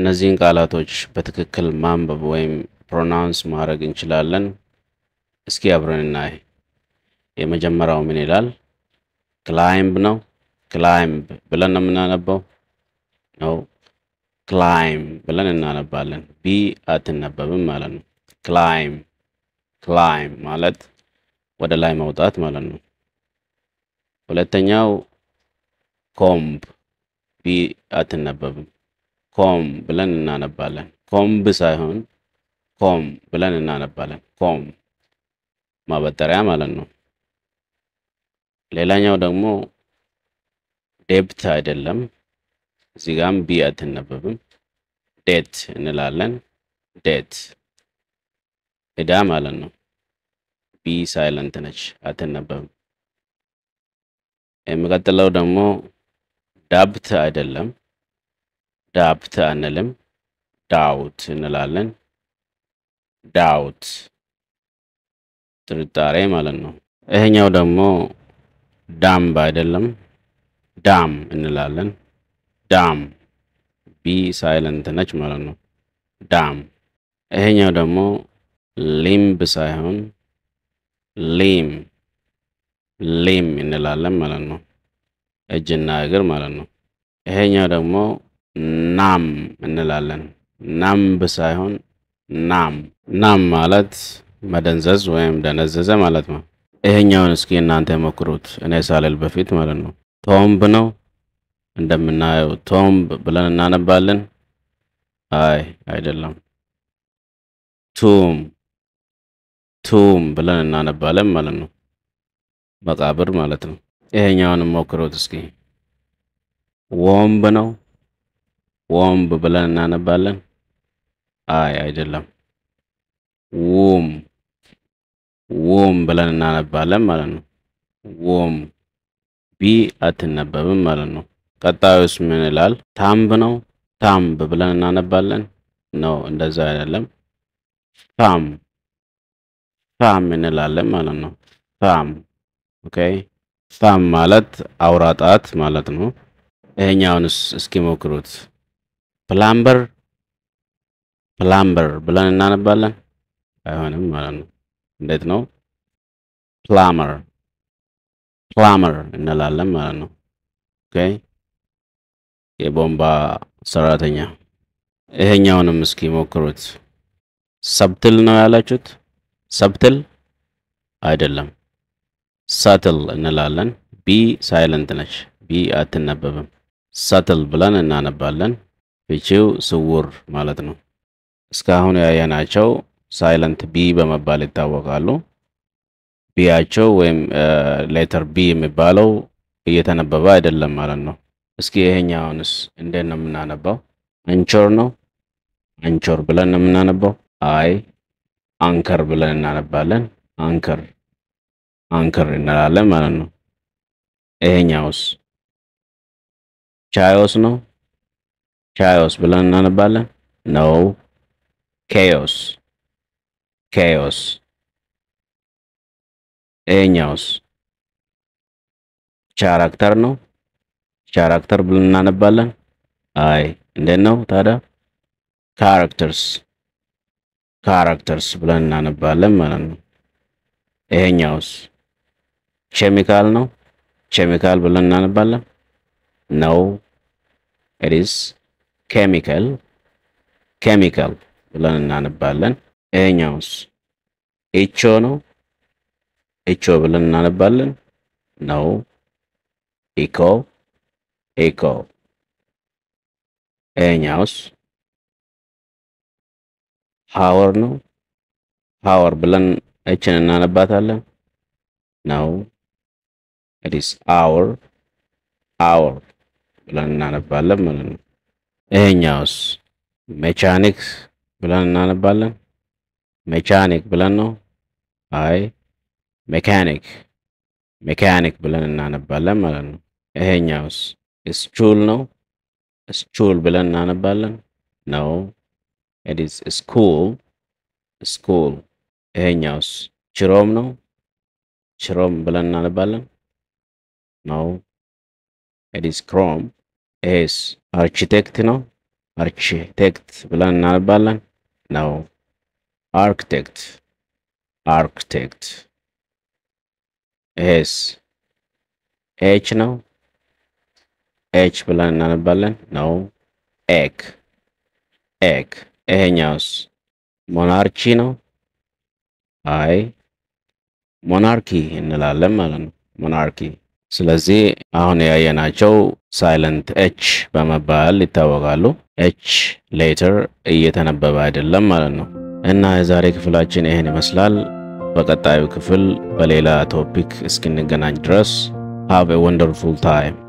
እነዚህን ቃላቶች በትክክል ማንበብ ወይም ፕሮናውንስ ማድረግ እንችላለን? እስኪ አብረን እናይ። የመጀመሪያው ምን ይላል? ክላይምብ ነው። ክላይምብ ብለን ነው የምናነበው ነው። ክላይም ብለን እናነባለን። ቢ አትነበብም ማለት ነው። ክላይም ክላይም ማለት ወደ ላይ መውጣት ማለት ነው። ሁለተኛው ኮምብ ቢ አትነበብም። ኮም ብለን እናነባለን። ኮምብ ሳይሆን ኮም ብለን እናነባለን። ኮም ማበጠሪያ ማለት ነው። ሌላኛው ደግሞ ዴብት አይደለም። እዚህ ጋም ቢ አትነበብም። ዴት እንላለን። ዴት ዕዳ ማለት ነው። ቢ ሳይለንት ነች፣ አትነበብም። የሚቀጥለው ደግሞ ዳብት አይደለም። ዳብት አንልም። ዳውት እንላለን። ዳውት ጥርጣሬ ማለት ነው። ይሄኛው ደግሞ ዳምብ አይደለም። ዳም እንላለን። ዳም ቢ ሳይለንት ነች ማለት ነው። ዳም ይሄኛው ደግሞ ሊምብ ሳይሆን ሊም ሊም እንላለን ማለት ነው። እጅና እግር ማለት ነው። ይሄኛው ደግሞ ናም እንላለን። ናምብ ሳይሆን ናም ናም ማለት መደንዘዝ ወይም ደነዘዘ ማለት ነው። ይሄኛውን እስኪ እናንተ ሞክሩት፣ እኔ ሳልል በፊት ማለት ነው። ቶምብ ነው እንደምናየው ቶምብ ብለን እናነባለን። አይ አይደለም። ቱም ቱም ብለን እናነባለን ማለት ነው። መቃብር ማለት ነው። ይሄኛውንም ሞክሩት እስኪ። ወምብ ነው። ወምብ ብለን እናነባለን። አይ አይደለም። ውም ውም ብለን እናነባለን ማለት ነው። ውም ቢ አትነበብም ማለት ነው። ቀጣዩስ ምን ይላል? ታምብ ነው። ታምብ ብለን እናነባለን። ነው እንደዛ አይደለም። ፋም ፋም እንላለን ማለት ነው። ፋም ኦኬ። ፋም ማለት አውራ ጣት ማለት ነው። ይሄኛውንስ እስኪ ሞክሩት። ፕላምበር ፕላምበር ብለን እናነባለን። አይሆንም ማለት ነው። እንዴት ነው? ፕላመር ፕላመር እንላለን ማለት ነው። ኦኬ የቦምባ ሰራተኛ። ይሄኛውንም እስኪ ሞክሩት። ሰብትል ነው ያላችሁት? ሰብትል አይደለም። ሰትል እንላለን። ቢ ሳይለንት ነች። ቢ አትነበብም። ሰትል ብለን እናነባለን። ፍቺው ስውር ማለት ነው። እስካሁን ያየናቸው ሳይለንት ቢ በመባል ይታወቃሉ። ቢያቸው ወይም ሌተር ቢ የሚባለው እየተነበበ አይደለም ማለት ነው። እስኪ ይሄኛውንስ እንዴት ነው የምናነባው? አንቾር ነው። አንቾር ብለን ነው የምናነባው። አይ አንከር ብለን እናነባለን። አንከር አንከር እንላለን ማለት ነው። ይሄኛውስ ቻዮስ ነው። ቻዮስ ብለን እናነባለን። ነው ኬዮስ ኬዮስ። ይሄኛውስ ቻራክተር ነው። ቻራክተር ብለን እናነባለን። አይ እንዴት ነው ታዲያ? ካራክተርስ ካራክተርስ ብለን እናነባለን ማለት ነው። ይሄኛውስ ኬሚካል ነው። ኬሚካል ብለን እናነባለን። ነው ኢትስ ኬሚካል ኬሚካል ብለን እናነባለን። ይሄኛውስ ኢቾ ነው። ኢቾ ብለን እናነባለን። ነው ኢኮ ኢኮ። ይሄኛውስ ሃወር ነው። ሃወር ብለን እችን እናነባታለን። ነው ኢትስ አወር አወር ብለን እናነባለን ማለት ነው። ይሄኛውስ ሜቻኒክ ብለን እናነባለን። ሜቻኒክ ብለን ነው። አይ ሜካኒክ ሜካኒክ ብለን እናነባለን ማለት ነው። ይሄኛውስ ስቹል ነው። ስቹል ብለን እናነባለን። ነው ኢትስ ስኩል ስኩል። ይሄኛውስ ችሮም ነው። ችሮም ብለን እናነባለን። ነው ኢትስ ክሮም። ይሄስ አርኪቴክት ነው። አርኪቴክት ብለን እናነባለን ነው። አርክቴክት አርክቴክት። ይሄስ ኤች ነው። ኤች ብለን እናነባለን ነው። ኤክ ኤክ። ይሄኛውስ ሞናርቺ ነው። አይ ሞናርኪ እንላለን ማለት ነው። ሞናርኪ። ስለዚህ አሁን ያየናቸው ሳይለንት ኤች በመባል ይታወቃሉ። ኤች ሌተር እየተነበበ አይደለም ማለት ነው። እና የዛሬ ክፍላችን ይህን ይመስላል። በቀጣዩ ክፍል በሌላ ቶፒክ እስክንገናኝ ድረስ ሃቭ ኤ ወንደርፉል ታይም